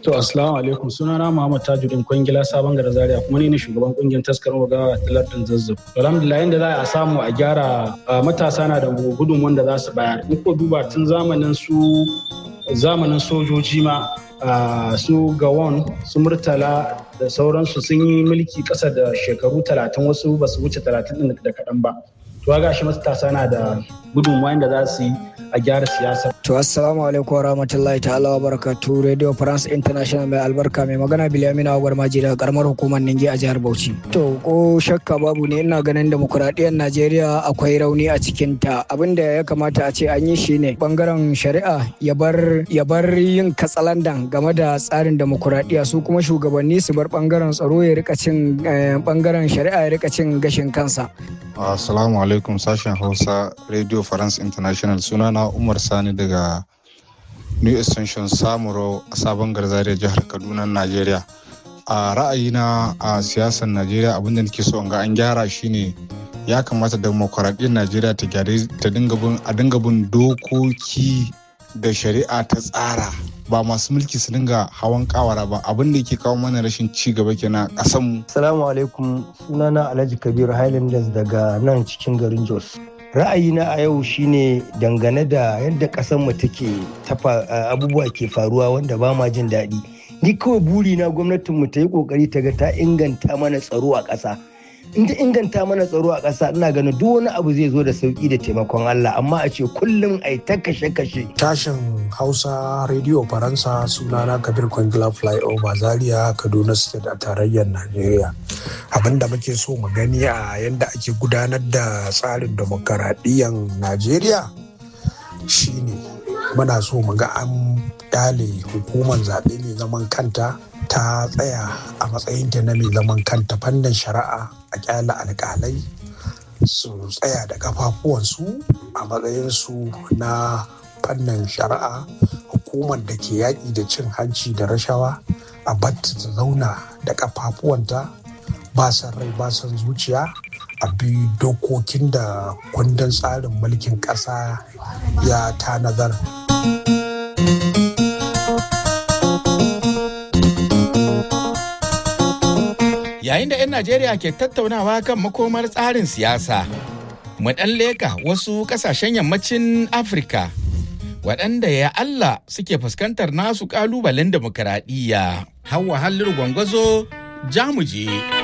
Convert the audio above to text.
To assalamu alaikum sunana Muhammad Tajuddin Kwangila Sabon Gara Zaria kuma ni ne shugaban kungiyar taskar wagawa Talatin Zazzab. Alhamdulillah inda za a samu a gyara matasa na da gudunmuwan da za su bayar. In ko duba tun zamanin su zamanin sojoji ma su gawon su murtala da sauransu sun yi mulki ƙasa da shekaru talatin wasu ba su wuce talatin da kaɗan ba. To ga shi matasa na da gudunmuwa da za su yi a gyara siyasa. To assalamu alaikum wa rahmatullahi ta'ala wa barakatu Radio France International mai albarka mai magana Bilamina Agwar Maji daga karamar hukumar Ninge a jihar Bauchi. To ko shakka babu ne ina ganin demokuraɗiyyar Najeriya akwai rauni a cikin ta abinda ya kamata a ce an yi shi ne bangaren shari'a ya bar ya bar yin katsalandan game da tsarin demokuraɗiyya su kuma shugabanni su bar bangaren tsaro ya rika cin bangaren shari'a ya rika cin gashin kansa. Assalamu alaikum sashen Hausa Radio France International sunana Umar Sani daga New Extension Samuro a sabon garzariya jihar Kaduna, Najeriya. A ra'ayina a siyasar Najeriya abinda nake so ga an gyara shine ya kamata demokuraɗiyyar Najeriya ta gyare ta dinga bin dokoki da shari'a ta tsara ba masu mulki su dinga hawan kawara ba abin da yake kawo mana rashin ci gaba kenan a kasan Assalamu alaikum sunana Alhaji Kabiru Highlanders daga nan cikin garin Jos. Ra'ayina a yau shine dangane da yadda mu take tafa abubuwa ke faruwa wanda ba ma jin daɗi. Ni kawai buri na gwamnatin mu ta yi kokari ta ga ta inganta mana tsaro a ƙasa. in ta inganta mana tsaro a ƙasa ina ganin duk wani abu zai zo da sauki da taimakon Allah amma a ce kullum ai ta kashe-kashe. Tashin Hausa Radio Faransa sunana Kabir Kwangila Flyover Zaria Kaduna State a tarayyar Najeriya. Abin da muke so mu gani a yadda ake gudanar da tsarin demokaradiyyar Najeriya shine muna so mu ga an kyale hukumar zaɓe mai zaman kanta ta tsaya a matsayinta na mai zaman kanta fannin shari'a a kyala alkalai su tsaya da kafafuwansu a matsayinsu na fannin shari'a hukumar da ke yaƙi da cin hanci da rashawa a batta ta zauna da kafafuwanta ba san rai ba san zuciya a bi dokokin da kundin tsarin mulkin ƙasa ya tanadar. yayin da 'yan Najeriya ke tattaunawa kan makomar tsarin siyasa. Mu ɗan leka wasu ƙasashen yammacin Afirka waɗanda ya Allah suke fuskantar nasu ƙalubalen demokaradiyya. Hawa hallin gwangwazo jamuje.